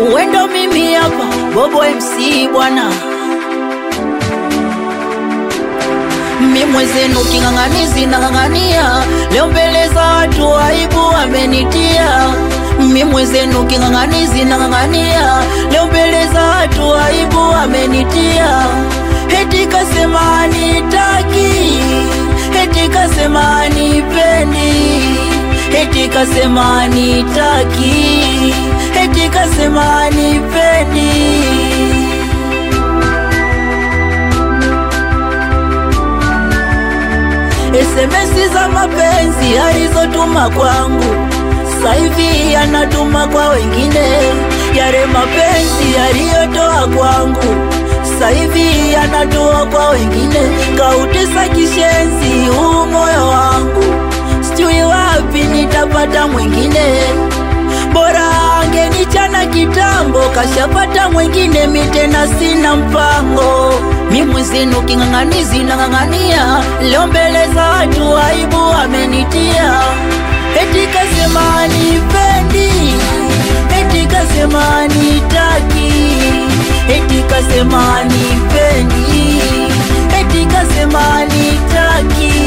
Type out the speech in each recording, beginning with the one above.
uwendo mimi hapa Bobo MC bwana mi mwezenu king'ang'anizi nang'ang'ania leo mbele za watu aibu amenitia mi mwezenu king'ang'anizi nang'ang'ania leo mbele za watu aibu amenitia heti kasema anitaki heti kasema anipendi heti kasema anitaki heti kasema anipendi SMS za mapenzi alizotuma kwangu saivi anatuma kwa wengine, yale mapenzi aliyotoa kwangu saivi anatoa kwa wengine, kautesa kishenzi huu moyo wangu, sijui wapi nitapata mwingine bora angenichana kitambo, kashapata mwingine, mi tena sina mpango. Mi mwezenu king'ang'anizi nang'ang'ania, leo mbele za watu aibu amenitia, eti kasema anipendi, eti kasema anitaki, eti kasema anipendi, eti kasema anitaki.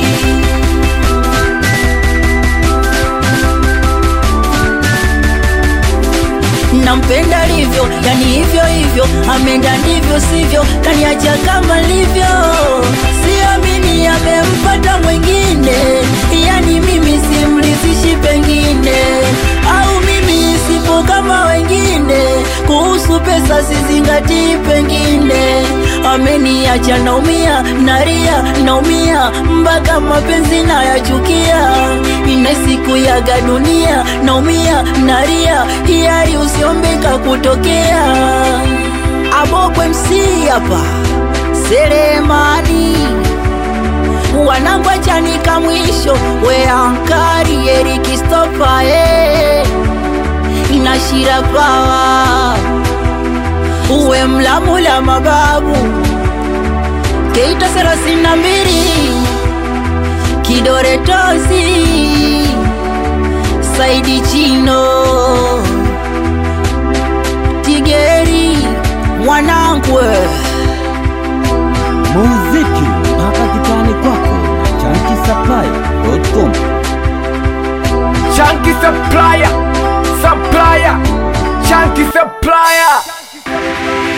nampenda livyo, yani hivyo hivyo, amenda ndivyo sivyo, kaniacha kama livyo, siamini amempata mwingine, yani mimi simrithishi pengine, au mimi sipo kama wengine, kuhusu pesa sizingatii pengine, ameniacha naumia, naria, naumia, mpaka mapenzi nayachukia, ina siku yaga dunia, naumia, naria, hiari usiombeka kutokea. Abobwe MC hapa Selemani wanangu achanika mwisho we ankari Eriki Stopa eh inashira pawa uwe mlamula mababu Keita thelathini na mbili kidore tozi Saidi Chino Tigeri mwanangu we. muziki mpaka kitani kwako na chankisaplaya.com Chunky supplier, supplier, chunky supplier.